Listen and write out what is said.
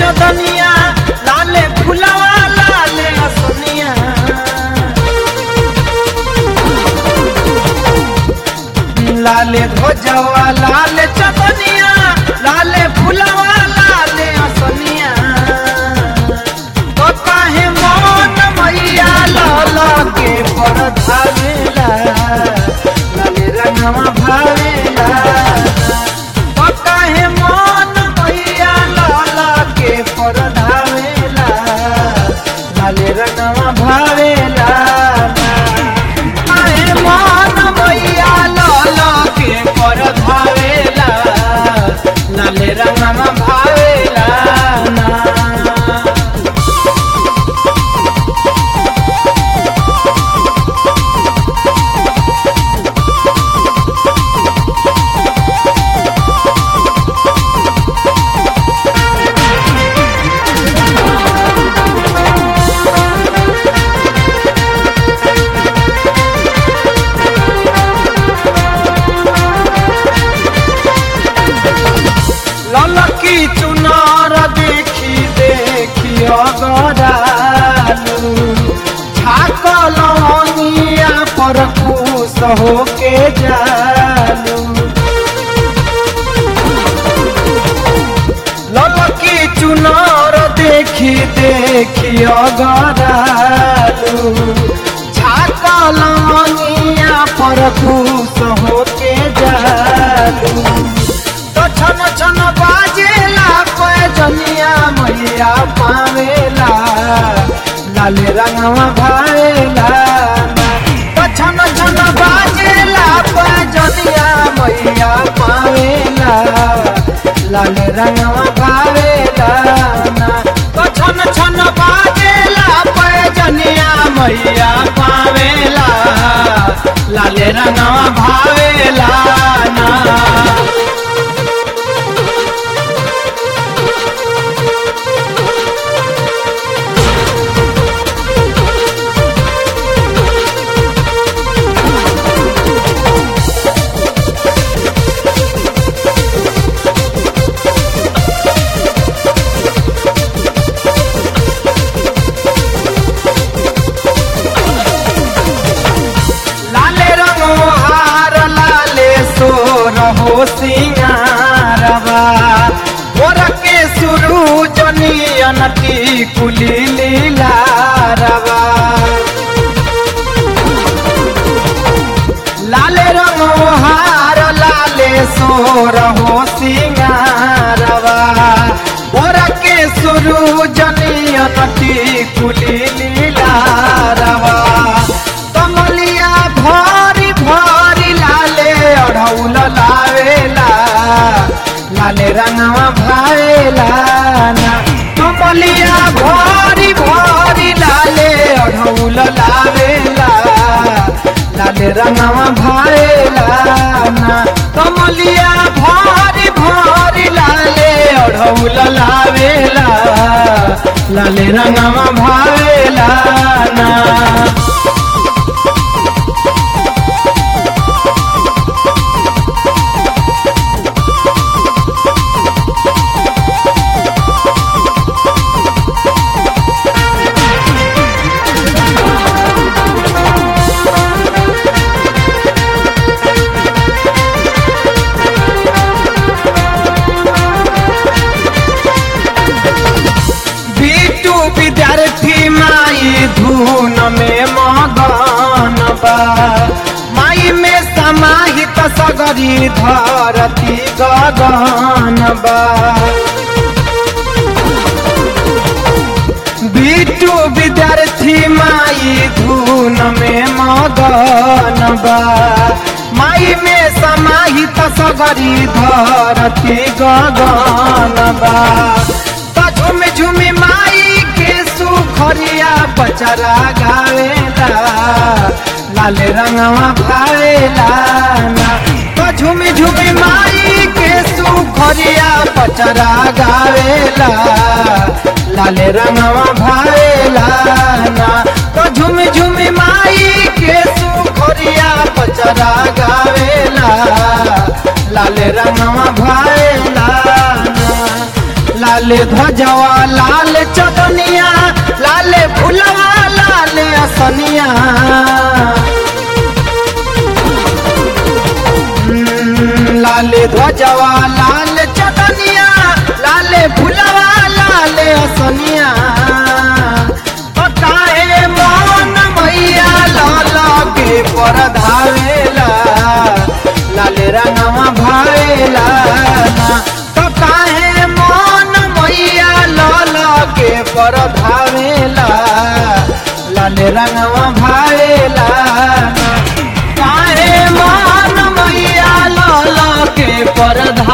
चदनिया लाले फुलवा लाले असनिया लाले ध्वजवा लाले चदनिया लाले फुलवा लाले असनिया तो काहे मन मैया लाला के पर धावेला लाले रंगवा भावेला तो काहे मन मैया लाला के पर धावेला लाले रंगवा भावेला काहे मन मैया लाला के पर धावेला लाले रंगवा भावेला ना ललकी चुनार देखी देखी अगरालू झाकलनिया पर खुश होके जालू ललकी चुनार देखी देखी अगरालू झाकलनिया पर खुश होके जालू तो छन छन बाजेला पैजनिया मैया पावेला लाले रंगवा भावेला तो छन छन बाजेला पैजनिया मैया पावेला लाले रंगवा भावेला तो छन छन बाजेला पैजनिया मैया पावेला लाले रंगवा भावेला ना लाले रंगो हार लाले सोर हो सिंगारवा मोर के सुरू जनियन की कुली लीलारवा लाले रंगो हार लाले सोर हो सिंगारवा मोर के सुरू जनियन की कुली लीलारवा कमलिया भरी भरी लाले अढ़ौल लावेला लाले रंगवा भावेला ना कमलिया भरी भरी लाले अढ़ौल लावेला लाले रंगवा भावेला ना कमलिया भरी भरी लाले अढ़ौल लावेला लाले रंगवा भावेला ना बीटू विद्यार्थी माई धून में मगन बा माई में समाहित सगरी धरती गगन बा बीटू विद्यार्थी माई धून में मगन बा माई में समाहित सगरी धरती गगन बा त झुम झुम माई के सुखरिया बचरा गावेला लाल रंगवा भावेला ना तो झुम झुम माई के सुखरिया बचरा गावेला लाल रंगवा भावेला ना तो झुम झुम माई के सुखरिया बचरा गावेला लाल रंगवा भावेला ना लाल ध्वजवा लाल चदनिया लाल फुलवा लाल असनिया हम्म, लाल ध्वजवा लाल चदनिया लाल फुलवा लाल असनिया ओ काहे मोन मैया लाल के पर धावेला लाल रंगवा भावेला ना तो काहे मोन मैया लाल के पर धावेला लाल रंगवा भावेला ना काहे मोन मैया लाल के पर